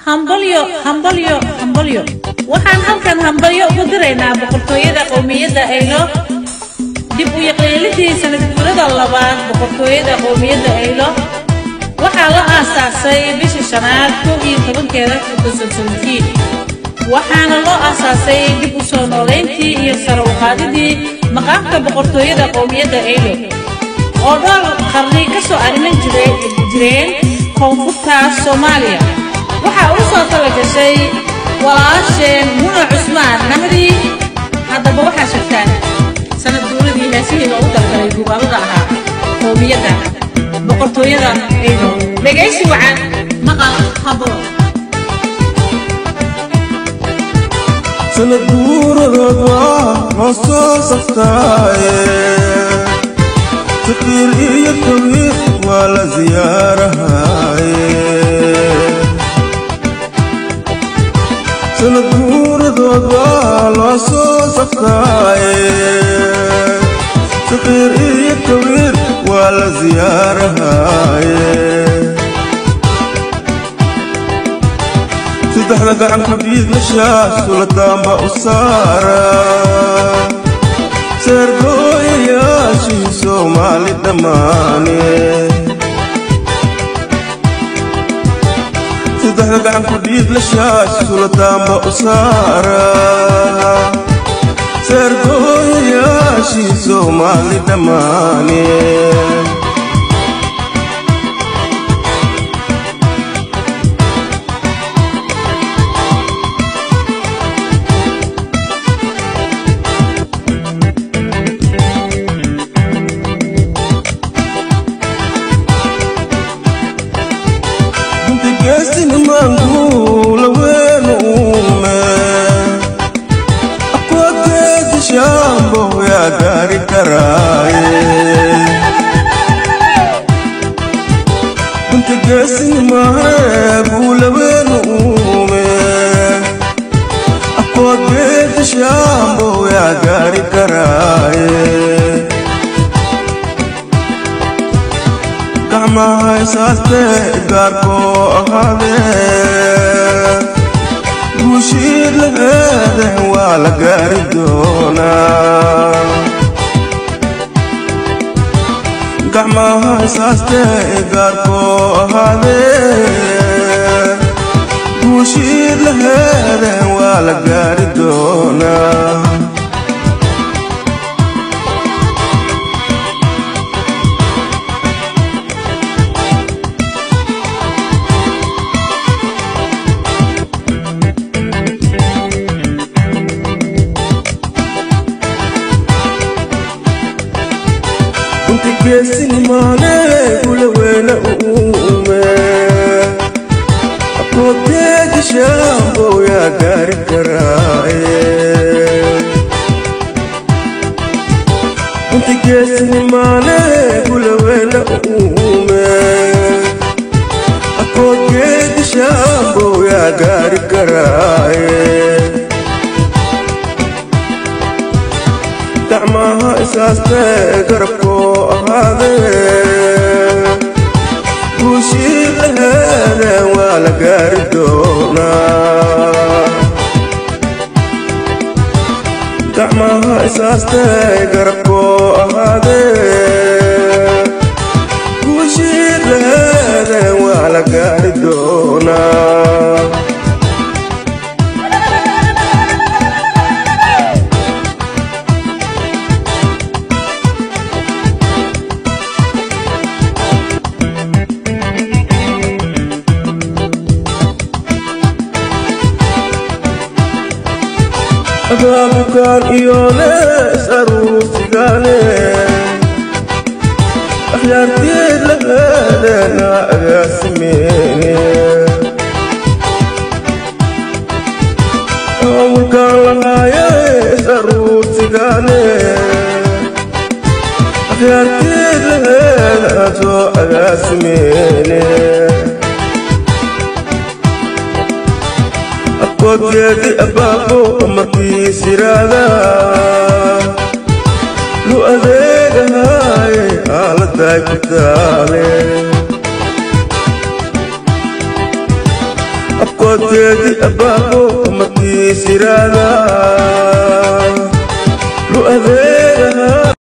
hambalyo hambalyo hambalyo waxaan halkan hambalyo ugu diraynaa boqortooyada qowmiyadda aylo dib u yaqeelidii sanadguurada labaad boqortooyada qowmiyadda aylo waxaa la aasaasay bishii shanaad kow iyo tobankeeda kudasansantiin waxaana loo aasaasay dib u soo noolayntii iyo sare u qaadidii maqaamka boqortooyada qowmiyadda aylo oo dhowr qarni ka soo arriman jireen koonfurta soomaaliya waxaa u soo talagashay walaasheen muna cusmaan nahdi haddaba waxaa shagtaan sanad guuradii heesihii loogu dalgalay duubaalada ahaa qowmiyadda boqortooyada aydo dhegaysi wacan maqal hablo sanad guuradood waa loo soo saftaaye saqiir iyo kabiir waa la siyaarahaye sanad guuradood waa loo soo saftaaye saqiir iyo kabiir waa la siyaarahaye saddexda gacan xabiib meshaas sulataanba u saara seergooyayaashii soomaali dhammaane saddexda gacan xabiib leshaas sulataanba u saara seergooyayaashii soomaali dhammaane geesinimaanguula weenu uume aqwageedi shaambo yaa gaari karaaye dunta geesinimaahee guula weenu uume aqwageedi shaambo yaa gaari karaaye gacmaha isaaste gaarkoo ahaadee guushiid laheede waa la gaari doonaa gacmaha isaaste gaarkoo ahaadee guushiid laheede waa la gaari doonaa inta geesinimaane gula weyne uume aqoodeedi shaambo yaa gaari karaaye inta geesinimaane gula weyne uume aqoodeedi shaambo yaa gaari karaaye gacmaha isaaste garabkoo ahaadee guushii laheede waa la gaari doonaa gacmaha isaaste garabkoo ahaadee guushii laheede waa la gaari doonaa abaabukaan iyoone isaruurtigaane akhyaartiid laheedeena agaasimeene awalkaan lahaaye isaruurtigaane akhyaartiid laheedaan soo agaasimeene aqoodgeedi abaabo markii siraada lu adeegahaaye aaladaay ku taale boqorteedii abbaabo markii siraada